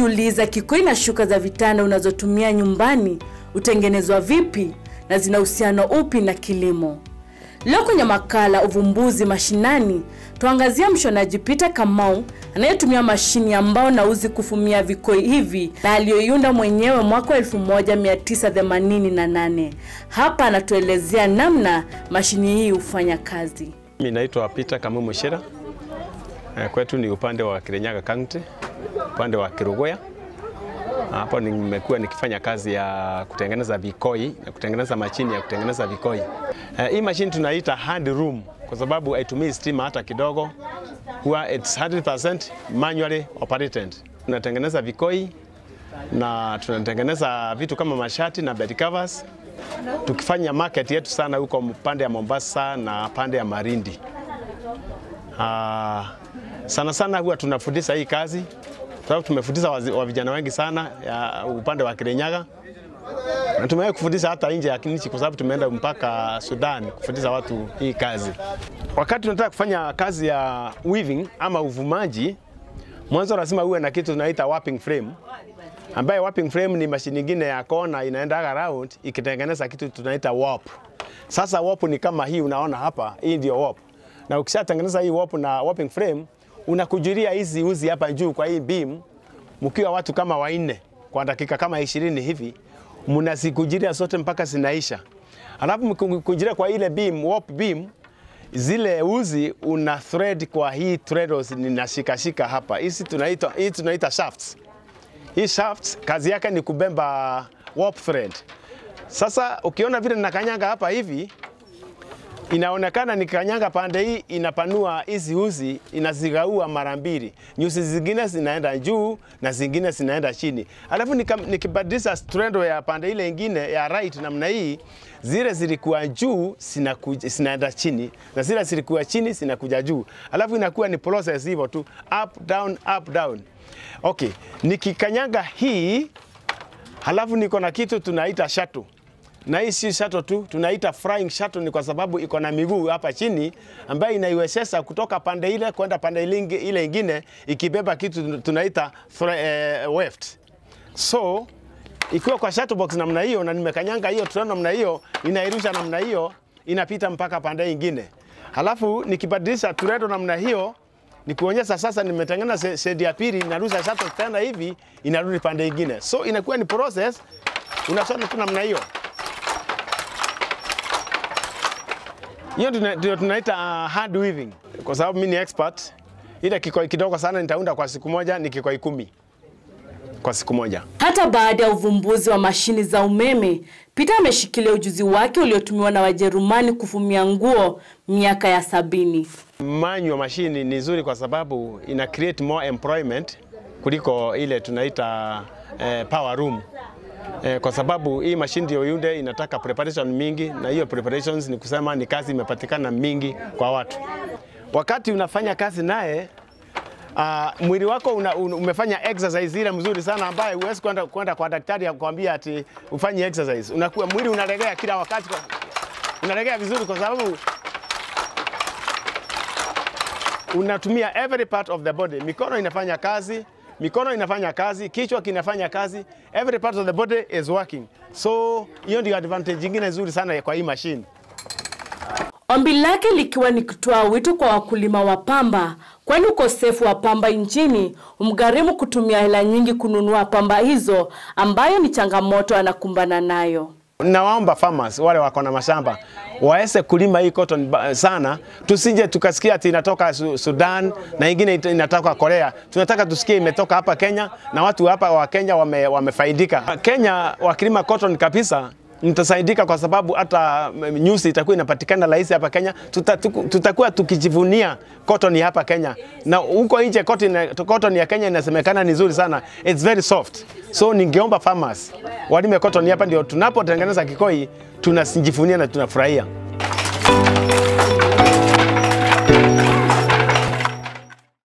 Unajiuliza, kikoi na shuka za vitanda unazotumia nyumbani hutengenezwa vipi na zina uhusiano upi na kilimo? Leo kwenye makala Uvumbuzi Mashinani tuangazia mshonaji Peter Kamau anayetumia mashini ya mbao na uzi kufumia vikoi hivi na aliyoiunda mwenyewe mwaka 1988. Hapa anatuelezea namna mashini hii hufanya kazi. Mimi naitwa Peter Kamau Mushira. Eh, Kwetu ni upande wa Kirinyaga County, upande wa Kirugoya. Hapo nimekuwa nikifanya kazi ya kutengeneza vikoi na kutengeneza mashini ya kutengeneza vikoi. Eh, Hii mashini tunaita hand room kwa sababu haitumii stima hata kidogo, huwa it's 100% manually operated. Tunatengeneza vikoi na tunatengeneza vitu kama mashati na bed covers, tukifanya market yetu sana huko pande ya Mombasa na pande ya Marindi. Ah, sana sana huwa tunafundisha hii kazi sababu tumefundisha wazi- wa vijana wengi sana ya upande wa Kirinyaga na tumewahi kufundisha hata nje ya nchi kwa sababu tumeenda mpaka Sudan kufundisha watu hii kazi. Wakati tunataka kufanya kazi ya weaving ama uvumaji, mwanzo lazima uwe na kitu tunaita warping frame, ambaye warping frame ni mashini nyingine ya kona inaenda around ikitengeneza kitu tunaita warp. Sasa warp ni kama hii unaona hapa, hii ndio warp. Na ukishatengeneza hii warp na warping frame, unakujulia hizi uzi hapa juu kwa hii beam, mkiwa watu kama wanne kwa dakika kama ishirini hivi, mnazikujiria zote mpaka zinaisha. Alafu mkujiria kwa ile beam, warp beam, zile uzi una thread kwa hii threads ninashikashika hapa. Hizi tunaita hii tunaita shafts. Hii shafts kazi yake ni kubemba warp thread. Sasa ukiona vile nakanyanga hapa hivi, inaonekana nikanyanga pande hii inapanua hizi uzi inazigaua mara mbili, nyuzi zingine zinaenda juu na zingine zinaenda chini. Alafu nika- nikibadilisha strand ya pande ile ingine ya right namna hii, zile zilikuwa juu zinakuja- zinaenda chini na zile zilikuwa chini zinakuja juu, alafu inakuwa ni process hivyo tu, up down, up down. Okay, nikikanyanga hii halafu niko na kitu tunaita shuttle na hii si shuttle tu, tunaita flying shuttle ni kwa sababu iko na miguu hapa chini ambayo inaiwezesha kutoka pande ile kwenda pande ile ingi- ile ingine ikibeba kitu tunaita thre- eh, weft. So ikiwa kwa shuttle box namna hiyo na nimekanyanga hiyo tuna namna hiyo, inairusha namna hiyo, inapita mpaka pande ingine. Halafu nikibadilisha turedo namna hiyo ni kuonyesha sasa nimetengeneza shedi ya pili, inarusha shuttle tena hivi, inarudi pande ingine. So inakuwa ni process, unasona tu namna hiyo. Hiyo tuna- ndio tunaita uh, hand weaving, kwa sababu mimi ni expert. Ile kikoi kidogo sana nitaunda kwa siku moja, ni kikoi kumi kwa siku moja. Hata baada ya uvumbuzi wa mashini za umeme, Peter ameshikilia ujuzi wake uliotumiwa na Wajerumani kufumia nguo miaka ya sabini. Manual machine ni nzuri kwa sababu ina create more employment kuliko ile tunaita eh, power room. Eh, kwa sababu hii machine ndio yunde inataka preparation mingi, na hiyo preparations ni kusema ni kazi imepatikana mingi kwa watu. Wakati unafanya kazi naye Uh, mwili wako una, un, umefanya exercise ile mzuri sana ambaye huwezi kwenda kwenda kwa daktari akwambia ati ufanye exercise. Unakuwa mwili unalegea kila wakati, kwa- unalegea vizuri kwa sababu unatumia every part of the body. Mikono inafanya kazi, mikono inafanya kazi, kichwa kinafanya kazi, every part of the body is working. So hiyo ndio advantage nyingine nzuri sana kwa hii machine. Ombi lake likiwa ni kutoa wito kwa wakulima wa pamba, kwani ukosefu wa pamba nchini umgharimu kutumia hela nyingi kununua pamba hizo, ambayo ni changamoto anakumbana nayo. Nawaomba farmers wale wako na mashamba waweze kulima hii cotton ba- sana, tusije tukasikia ati inatoka Su- Sudan na ingine ita- inatoka Korea. Tunataka tusikie imetoka hapa Kenya na watu hapa wa Kenya wame, wamefaidika. Kenya wakilima cotton kabisa mtasaidika kwa sababu hata mm, nyuzi itakuwa inapatikana rahisi hapa Kenya. Tuta, tuku- tutakuwa tukijivunia cotton ya hapa Kenya, na huko nje cotton, cotton ya Kenya inasemekana ni nzuri sana, it's very soft. So ningeomba farmers walime cotton hapa, ndio tunapotengeneza kikoi tunajivunia na tunafurahia.